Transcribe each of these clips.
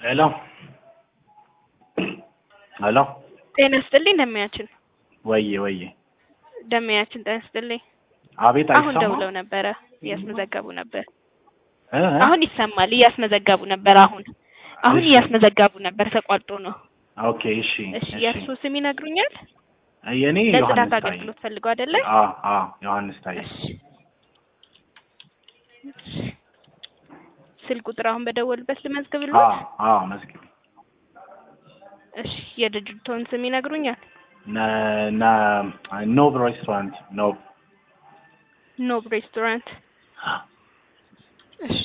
ሄሎ ሄሎ ጤና ይስጥልኝ ደመያችን ወዬ ወዬ ደመያችን ጤና ይስጥልኝ። አቤት አሁን አይሰማም ደውለው ነበረ እያስመዘገቡ ነበር። እ እ? አሁን ይሰማል እያስመዘገቡ ነበር። አሁን አሁን እሺ። እያስመዘገቡ ነበር ተቋርጦ ነው። ኦኬ እሺ እሺ እሺ የእርሱ ስም ይነግሩኛል? የኔ ለጽዳት ዮሐንስ ታዬ አገልግሎት ፈልገው አይደለ? አ አ ዮሐንስ ታዬ እሺ ስልክ ቁጥር አሁን በደወልበት አ ልመዝግብልዎት? አ መዝግቢ እሺ የድርጅቶን ስም ይነግሩኛል? ነ ነ ኖብ ሬስቶራንት ኖብ ኖብ ሬስቶራንት። እሺ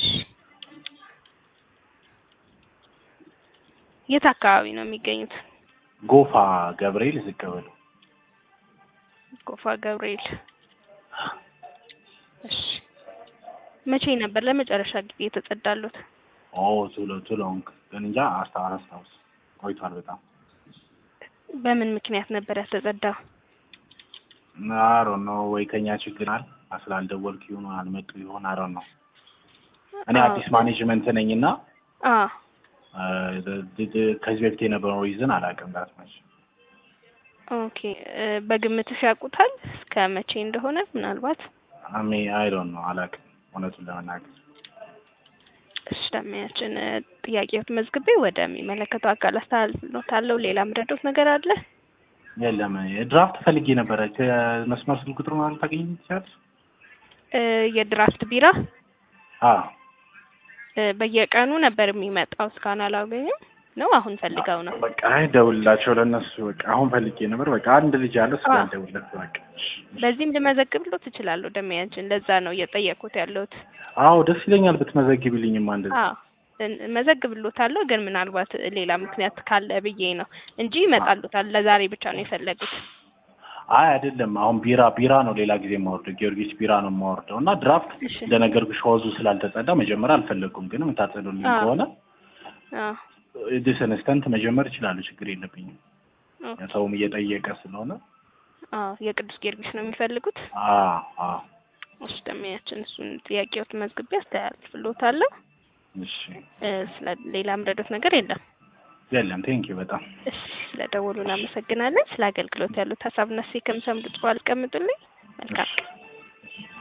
የት አካባቢ ነው የሚገኙት? ጎፋ ገብርኤል ዝቅ ብሎ ጎፋ ገብርኤል። እሺ መቼ ነበር ለመጨረሻ ጊዜ የተጸዳሉት? ኦ ቱሎ ቱሎ ግን እንጃ አስታ አላስታውስ ቆይቷል በጣም በምን ምክንያት ነበር ያልተጸዳው? አሮ ነው ወይ ከኛ ችግር አል ስላልደወልኩ ይሁን አልመጡ ይሆን አሮ ነው እኔ አዎ። አዲስ ማኔጅመንት ነኝ እና አ ከዚህ በፊት የነበረው ሪዝን አላውቅም ዳት መች ኦኬ እ በግምትሽ ያውቁታል እስከ መቼ እንደሆነ ምናልባት? አሜ አይ ዶንት ኖ አላውቅም እውነቱን ለመናገር እሺ ደመያችን እ ጥያቄዎት መዝግቤ ወደሚመለከተው አካል አስተላልፍልዎታለሁ። ሌላ ምረዶት ነገር አለ? የለም ድራፍት ፈልጌ ነበረ ከመስመር ስልክ ቁጥር ማለት ታገኝ ትችላለች እ የድራፍት ቢራ አ እ በየቀኑ ነበር የሚመጣው እስካሁን አላገኙም ነው አሁን ፈልገው ነው? በቃ አይ ደውልላቸው ለእነሱ በቃ አሁን ፈልጌ ነበር በቃ አንድ ልጅ ያለ እሱ አ። ጋር ደውልለት በቃ እሺ፣ እሺ። በዚህም ልመዘግብልዎት እችላለሁ ደመያችን ለዛ ነው እየጠየኩት ያለሁት። አዎ ደስ ይለኛል ብትመዘግቢልኝማ እንደዚህ አዎ እን- እመዘግብልዎታለሁ ግን ምናልባት ሌላ ምክንያት ካለ ብዬ ነው እንጂ ይመጣልዎታል። ለዛሬ ብቻ ነው የፈለጉት። አይ አይደለም አሁን ቢራ ቢራ ነው ሌላ ጊዜ የማወርደው ጊዮርጊስ ቢራ ነው የማወርደው እና ድራፍት እሺ እንደነገርኩሽ ሆዙ ስላልተጸዳ መጀመሪያ አልፈለጉም ግን የምታጸዱልኝ አዎ። ከሆነ አዎ ዲስንስተንት መጀመር ይችላሉ ችግር የለብኝም ኦኬ። ሰውም እየጠየቀ ስለሆነ አዎ የቅዱስ ጊዮርጊስ ነው የሚፈልጉት። አ አ እሺ ደመያችን እሱን ጥያቄዎት መዝግቤ አስተላልፍልዎታለሁ። እሺ እ ስለ ሌላ ምረዶት ነገር የለም። የለም ቴንኪ በጣም እሺ ስለደወሉ እናመሰግናለን። ስለ አገልግሎት ያሉት ሀሳብና ሴ ከምሰምዱት በኋላ አስቀምጡልኝ። መልካም ቀን።